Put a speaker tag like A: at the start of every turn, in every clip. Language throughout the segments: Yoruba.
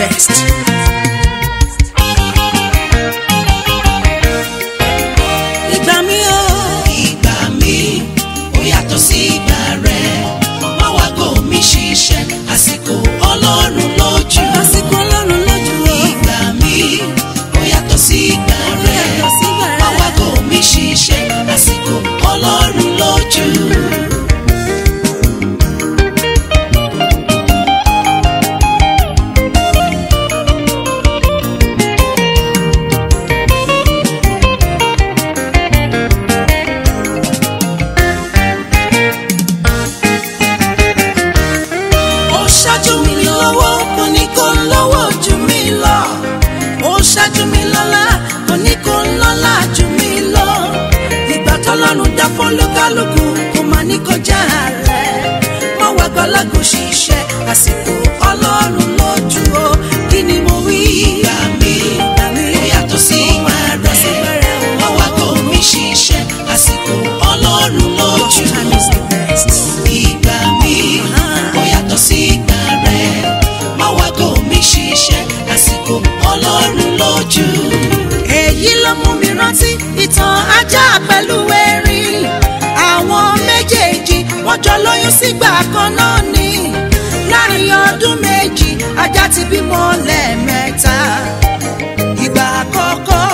A: best. ìgbà mi o.
B: ìgbà mi ó yàtọ̀ sí ìgbà rẹ̀ má wá gò mí ṣiṣẹ́ àsìkò ọlọ́run lójú.
A: àsìkò ọlọ́run lójú o.
B: ìgbà mi ó yàtọ̀ sí ìgbà rẹ̀
A: yàtọ̀ sí ìgbà rẹ̀.
B: má wá gò mí ṣiṣẹ́ àsìkò ọlọ́run lójú.
A: ó ṣáájú mi lọ́wọ́ kò ní kó lọ́wọ́ jù mí lọ. ó ṣáájú mi lọ́lá kò ní kó lọ́lá jù mí lọ. ìgbà tọ́lọ́run dá fún lókàlùkù kò má ní kọjá rẹ̀. má wá gbọ́lágò ṣiṣẹ́ àsìkò ọlọ́run lójú o. kí ni mo wí?
B: ìgbà mi ó yàtọ̀ sí ìgbà rẹ̀ má wá gò mí ṣiṣẹ́ àsìkò ọlọ́run lójú.
A: Time is the best.
B: ìgbà mi ó yàtọ̀ sí ìgbà rẹ̀ má wá gò mí ṣiṣẹ́ àsìkò ọlọ́run lójú.
A: èyí ló mú mi rántí ìtàn ajá pẹ̀lú erin àwọn méjèèjì wọ́n jọ lóyún sígbà kan náà ni láàrin ọdún méjì ajá ti bímọ lẹ́ẹ̀mẹ́ta ìgbà àkọ́kọ́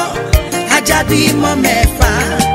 A: ajá bímọ mẹ́fà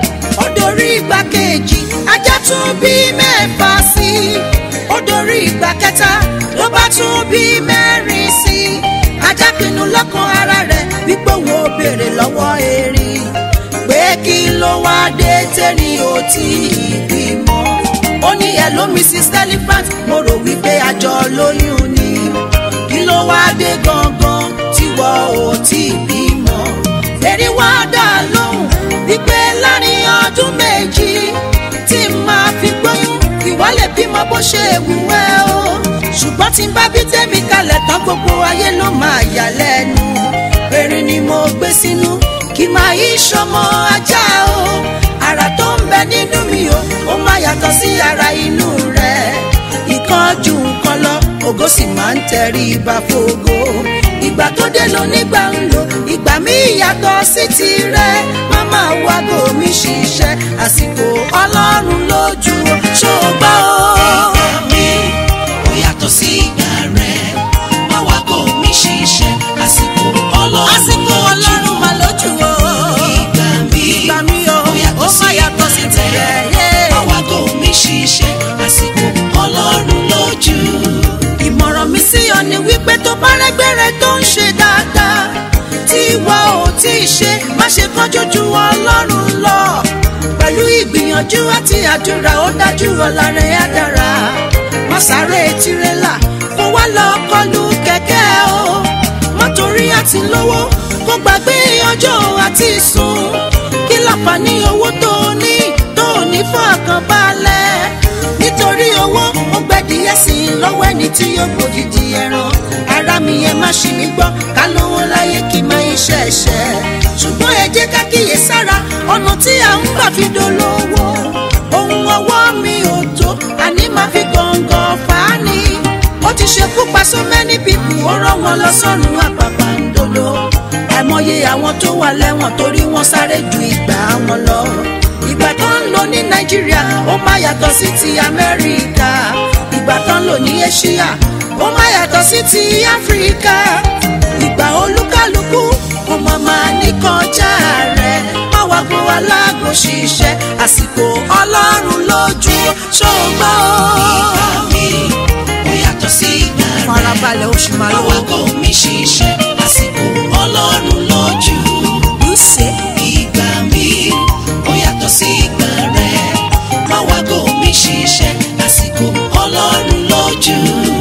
A: ó dorí ìgbà kejì ajá tún bí mẹ́fà sí i ó dorí ìgbà kẹta ló bá tún bí mẹ́rin sí i ajá pinnu lọ́kàn ara rẹ̀ wípé òun ò béèrè lọ́wọ́ erin pé kí ló wá dé tẹ́rin ò tí ì bímọ ó ní hello mrs elephant mo rò wípé àjọ lóyún ni kí ló wá dé gangan tí wọ́n ò tí ì bímọ erin wá dá lóhùn wípé láàrin ọdún méjì tí n máa fi gbóyún ìwà lè bímọ bó ṣe wù ẹ́ o ṣùgbọ́n tí n bá bí tẹ́mi kalẹ̀ tán gbogbo ayé ló máa yà lẹ́nu erin ni mo gbé sínú kí máa yí sọmọ ajá o ara tó ń bẹ nínú mi o ó máa yàtọ̀ sí ara inú rẹ̀ ìkan ju nǹkan lọ ògo sì máa ń tẹrí ibà fògo ìgbà tó dé lọ nígbà ń lò ìgbà mi yàtọ̀ sí tirẹ̀ máma wago mi ṣiṣẹ́ àsìkò ọlọ́run lójú o ṣó o gbọ́ o.
B: ìgbà mi ó yàtọ̀ sí ìgbà rẹ̀ má wá gò mí ṣiṣẹ́ àsìkò ọlọ́run
A: àsìkò ọlọ́run
B: lójú.
A: mà lójú o.
B: ìgbà mi
A: ìgbà mi o
B: ó yàtọ̀
A: ó
B: sí
A: má yàtọ̀ sí
B: ìgbà
A: tirẹ̀
B: rẹ̀
A: yé.
B: má wá gò mí ṣiṣẹ́ àsìkò ọlọ́run lójú.
A: ìmọ̀ràn mi sí ọ ni wípé tó bá rẹ́gbẹ̀rẹ̀ tó ń ṣe dáadáa tí ìwọ ò tí ì ṣe má ṣe kánjú ju ọlọ́run lọ pẹ̀lú ìgbìyànjú àti àdúrà ó dájú ọ̀la rẹ̀ á dára má sáré tirẹ̀là kó wá lọ kọlu kẹ̀kẹ́ o má torí àti lówó kó gbàgbé ọjọ́ àti sùn kí láǹfààní owó tó o ní tó o ní fọkànbalẹ̀ nítorí owó ó gbẹ́dìyẹ sí i lọ́wọ́ ẹni tí yóò gbòdìdì ẹran ara mi yẹn má ṣì mí gbọ́ ká lówó láyé kí n máa iṣẹ́ ẹ̀ṣẹ̀ ṣùgbọ́n ẹ jẹ́ ká kíyè sára ọ̀nà tí à ń gbà fi dolówó ohun ọwọ́ mi ò tó àní máa fi gàngàn fà á ni ó ti ṣekú pa so many people ó rán wọn lọ sọ́run àpàpàǹdodo àìmọye àwọn tó wà lẹ́wọ̀n torí wọ́n sáré ju ìgbà wọn lọ ìgbà tó ń lò ní nàìjíríà ó má yàtọ̀ sí ti amẹ́ríkà ìgbà tó ń lò ní asia ó má yàtọ̀ sí ti áfíríkà ìgbà olúkálùkù kò mọ̀ máa ní kọjá rẹ̀ má wá gbó aláàgò ṣiṣẹ́ àsìkò ọlọ́run lójú ṣògbọ́
B: ìgbà mi ó yàtọ̀ sí ìgbà rẹ̀
A: farabalẹ̀ oṣù
B: má
A: màlúù
B: wá gò mí ṣiṣẹ́ àsìkò ọlọ́run lójú.
A: ṣe
B: ìgbà mi ó yàtọ̀ sí ìgbà rẹ̀ má wá gò mí ṣiṣẹ́ àsìkò ọlọ́run lójú.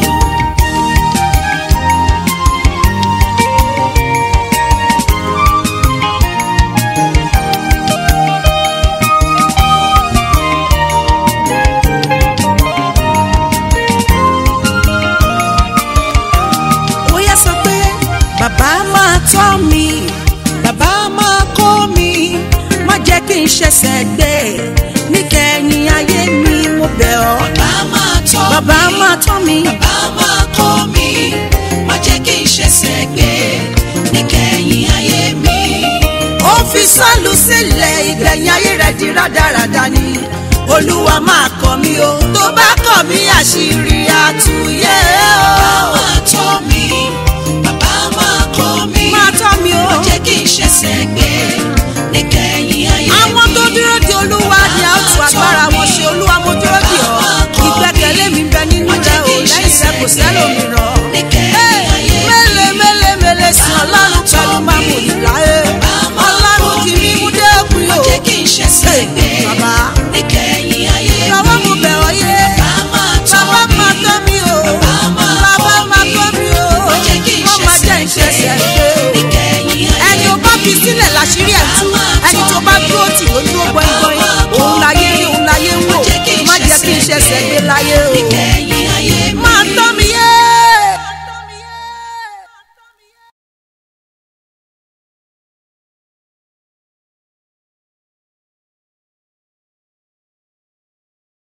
A: ó yẹ sọ pé bàbá máa tọ́ mi bàbá máa kọ́ mi má jẹ́ kí n ṣẹ̀ṣẹ̀ gbé níkẹyìn ayé mi mo bẹ̀ ọ́
B: bàbá máa tọ́ mi
A: bàbá máa tọ́ mi
B: bàbá máa kọ́ mi má jẹ́ kí n ṣe ṣẹ̀ṣẹ̀ gbé níkẹyìn ayé mi.
A: ó fi sọ́ọ̀lù sílẹ̀ ìgbẹ̀yìn ayé rẹ̀ di rádaràda ni olúwa máa kọ̀ mí o tó bá kọ̀ mí àṣírí àtúnyẹ o.
B: máa tọ́ mi bàbá máa kọ́ mi.
A: máa tọ́ mi o.
B: má jẹ́ kí n ṣẹ̀ṣẹ̀ gbé níkẹyìn ayé mi.
A: àwọn tó dúró de olúwa ni a ó tu agbára wọn ṣe olúwa mo dúró de ọ ìgbẹ́kẹ̀lé mi bẹ nínú rẹ o lẹ́yìn rẹ kò sẹ́lòmíràn. mélèé mélèé mélèé sí ọlọ́run pẹ̀lú mámù ìláyé ọlọ́run kì í mú dé òkun
B: má
A: yóò.
B: jẹ́ kí n ṣẹ̀ṣẹ̀ gbé
A: bàbá
B: níkẹyìn ayé mi.
A: lọ́wọ́ mo bẹ̀ ọ́ yé
B: bàbá máa tọ́
A: bàbá
B: mi.
A: máa tọ́ mi o
B: Bàbá
A: bàbá
B: máa
A: máa
B: kọ́
A: tọ́
B: mi.
A: mi o
B: Má jẹ́ kí n
A: wọ́n máa jẹ́
B: ṣẹ̀ṣẹ̀
A: ìṣẹ̀ṣẹ̀
B: gbé
A: gbé
B: níkẹyìn ayé
A: ẹni o bá fi sílẹ̀ láṣírí ẹ̀ tú ẹni tó bá dúró tì ló dúró gbọ́ngbọ́n òun láyé